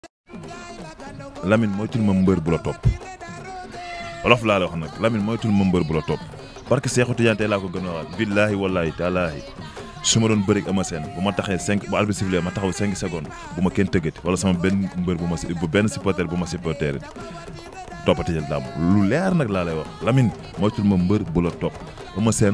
Lamine moytul ma mbër bu la topp wolof laa la wax nag Lamine moytul ma mbër bu la topp parce que Seexu Tijaan tey laa ko gën a waxaat billaahi wallaahi taalaahi su ma doon bëri ama seen bu ma taxee cinq bu arbitre sifflé ma taxaw cinq secondes bu ma kenn tëggati wala sama benn mbër bu ma si bu benn supporter bu ma supporter toppati jël daam lu leer nag laa lay wax Lamine moytul ma mbër bu la topp ama seen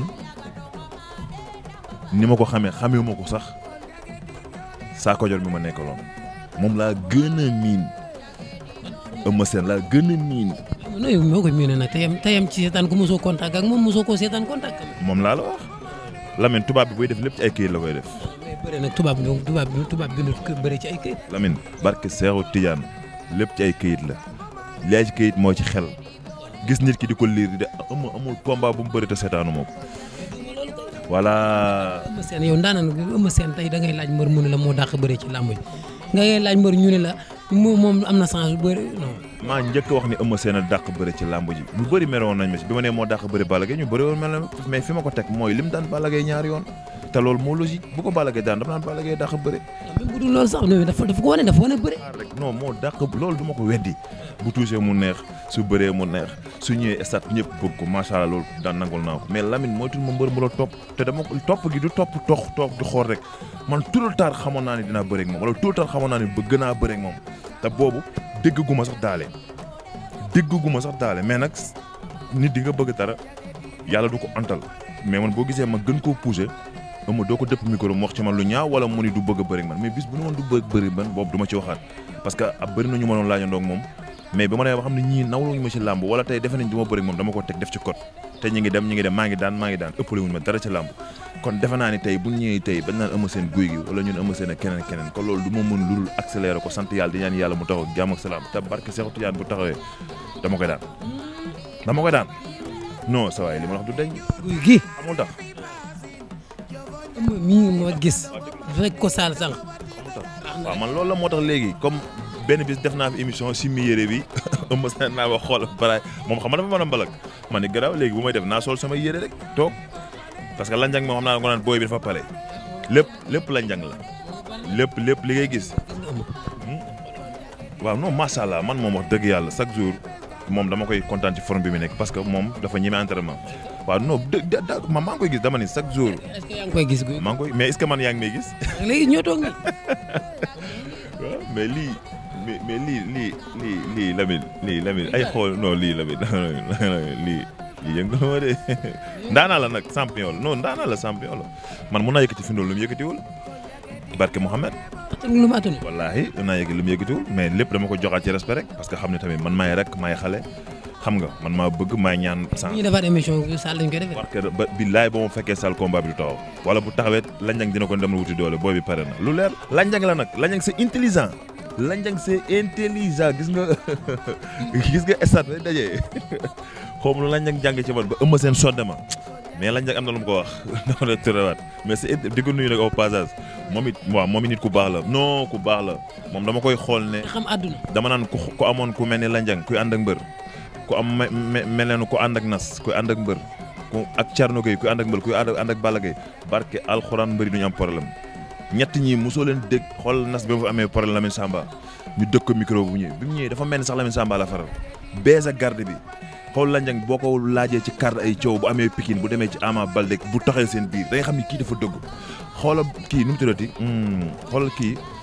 ni ma ko xamee xamee ma ko sax saa ko jor mi ma nekkaloon moom laa gën a miin ama seen laa gën a miin non yow moo koy miin nag te yem te yem ci seetaan ko mosoo contact ak moom mosoo koo seetaan contact am. moom laa la wax Lamine tubaab bi buy def lépp ci ay këyit la koy def mais bëri nag tubaab bi tubaab bi tubaab bi ñu bëri ci ay kayit. Lamine barke Seexu Tijaan lépp ci ay këyit la li ci këyit moo ci xel gis nit ki di ko liir di de amul amul combat bu mu bëri te seetaanu moo ko voilà. Eumeu Sène yow ndaanaan Eumeu Sène tey da ngay laaj mbër mu ne la moo dàq bëri ci làmb ji nga ngay laaj mbër ñu ne la moom moom am na chance bu bëri non. maa njëkk wax ni Eumeu Sène a dàq bëri ci làmb ji ñu bëri meroon nañ ma si bi ma nee moo dàq bëri Balla Gaye ñu bëri woon mel na mais fi ma ko teg mooy lim daan Balla Gaye ñaari yoon te loolu moo logique bu ko Balla Gaye daan dama naan Balla Gaye dàq bëri même bu dul loolu sax non dafa dafa ko wane dafa wane bëri. rek non moo dàq loolu du ma ko weddi bu touché mu neex su bëree mu neex su ñëwee stat ñëpp bëgg ko macha allah loolu daan nangul naa ko mais Lamine moytul ma mbër mu la topp te dama topp gi du topp tox toog di xool rek man tout le temps xamoon naa ne dinaa bëre ak moom wala tout le temps xamoon naa ne bëgg naa bëre ak moom te boobu dégg gu ma sax daale dégg gu ma sax daale mais nag nit di nga bëgg dara yàlla du ko antal mais man boo gisee ma gën koo poussé ama doo ko dëpp micro mu wax ci man lu ñaaw wala mu ni du bëgg a bëri man mais bis bu ne woon du bëgg bëri man boobu du ma ci waxaat parce que ab bëri na ñu ma doon laajandoo ak moom mais ba ma nee ba xam ne ñii nawluñu ma ci làmb wala tey defe nañ du ma bëri moom dama ko teg def ci code te ñi ngi dem ñi ngi dem maa ngi daan maa ngi daan ëppale wuñu ma dara ci làmb kon defe naa ni tey bu ñëwee tey bañ naan ëma seen guy gi wala ñun ëma seen ak keneen keneen kon loolu du ma mën lulul accélérer ko sant yàlla di ñaan yàlla mu taxaw ak jàmm ak salaam te barke Seexu Tijaan bu taxawee dama koy daan dama koy daan non sa waay li ma wax du dañ guy gi amul tax Eumeu mii ma gis fekk ko saal sànq. waaw man loolu la moo tax léegi comme benn bis def naa fi émission si mi yére bi ëmb sa naa wax xool baraay moom xam nga dafa mën a mbalak man ni garaaw léegi bu may def naa sol sama yére rek toog parce que lanjang moom xam naa ko naan booy bi dafa pare lépp lépp lanjang la lépp lépp li ngay gis waaw non macha allah man moom wax dëgg yàlla chaque jour moom dama koy kontaan ci forme bi mu nekk parce que moom dafa ñeme entraînement waaw non dë da ma maa ngi koy gis dama ni chaque jour est-ce que yaa ngi koy gis guy. maa ngi koy mais est-ce que man yaa ngi may gis léegi ñoo toog nii. waaw mais lii mais mais lii lii lii lii Lamine lii Lamine ay xool non lii Lamine lii lii yëngu ma de ndaanaa la nag champion la non ndaanaa la champion la man mun naa yëkkati fi lu mu yëkkatiwul barke Mouhamed attan lu ma attanul. wallaahi mun naa yëkkati lu mu yëkkatiwul mais lépp dama ko joxaat ci respect rek parce que xam ne tamit man maay rek maay xale xam nga man maa bëgg maay ñaan bu sans ñuy defaat émission bi saal lañ koy defee. parce que ba billaay ba mu fekkee sal combat bi du taxaw wala bu taxawee lanjang dina ko dem wuti doole booy bi pare na lu leer lanjang la nag lanjang c'est intelligent lanjang c'est intelligent gis nga gis nga stade bay dajee xaw ma lu lanjang jàng ci man ba ëmb seen sodde ma mais lanjang am na lu mu ko wax dama la tërawaat mais c'est di ko nuyu nag au passage moom it waaw moom it nit ku baax la non ku baax la moom dama koy xool ne xam àdduna. dama naan ku ku amoon ku mel ni lanjang kuy ànd ak mbër ku am me me mel ne ku ànd ak nas kuy ànd ak mbër ku ak Thierno Gueye kuy ànd ak mbër kuy ànd ak ànd ak Balla Gaye barke alxuraan mbëri duñu am problème ñett ñi mosoo leen dégg xool nas bi ma fa amee problème Lamine Samba ñu dëkk ko micro bu ñëwee bi mu ñëwee dafa mel ni sax Lamine Samba la faral bees ak garde bi xool lanjang boo ko laajee ci carte ay coow bu amee Pikine bu demee ci Ama Baldé bu taxee seen biir da nga xam ni kii dafa dëgg xoola kii nu mu tuddati xoolal kii